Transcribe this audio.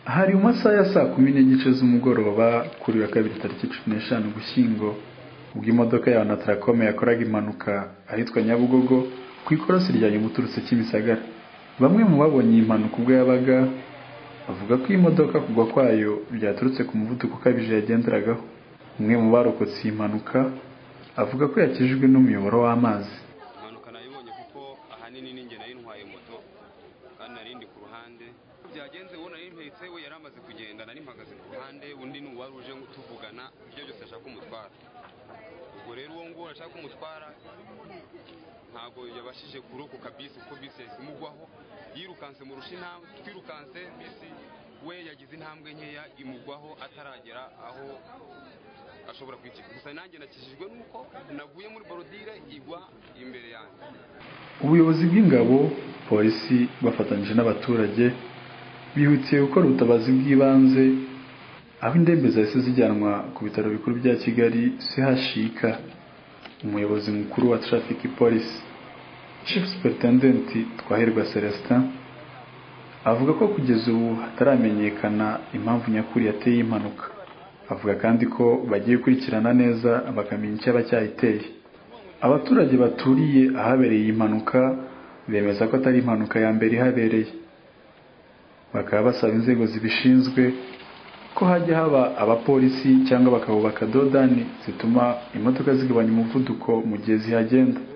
hari mu masaha ya saa kumi n'igice z'umugoroba kuri uyu wa kabiri tariki cumi n'eshanu ugushyingo ubwo imodoka ya na tarakome yakoraga impanuka ahitwa nyabugogo ku ikorosi rya nyamuturutse kimisagara bamwe mu babonye iyi mpanuka ubwo yabaga bavuga ko iyi modoka kugwa kwayo byaturutse ku muvuduko ukabije yagenderagaho umwe mu barokotse iyi mpanuka avuga ko yakijijwe n'umuyoboro w'amazi impanuka nayibonye kuko ahanini ninjye nari ntwaye moto kandi nari ndi ku ruhande byagenze uwo nari mpetse we yari amaze kugenda nari mpagaze ku ruhande undi ni uwari uje tuvugana ibyo byose ashaka umutwara ubwo rero uwo nguwo ashaka kumutwara ntabwo yabashije kurokoka bisi kuko bisi yahise imugwaho yirukanse mu intambwe twirukanse bisi we yagize intambwe nkeya imugwaho ataragera aho ashobora kwicika gusa nanjye nakijijwe nuko navuye muri borodire igwa imbere yanjye ubuyobozi bw'ingabo polisi bafatanyije n'abaturage bihutiye gukora ubutabazi bw'ibanze aho indembe zahise zijyanwa ku bitaro bikuru bya kigali chik umuyobozi mukuru wa traffic police chief superintendent twahirwa celestin avuga ko kugeza ubu hataramenyekana impamvu nyakuri yateye iyi impanuka avuga kandi ko bagiye gukurikirana neza bakamenya icyaba cyayiteye abaturage baturiye ahabereye iyi mpanuka bemeza ko atari impanuka ya mbere ihabereye bakaba basaba inzego zibishinzwe ko hajya haba abapolisi cyangwa bakabubaka dodani zituma imodoka zigabanya umuvuduko mu gihe zihagenda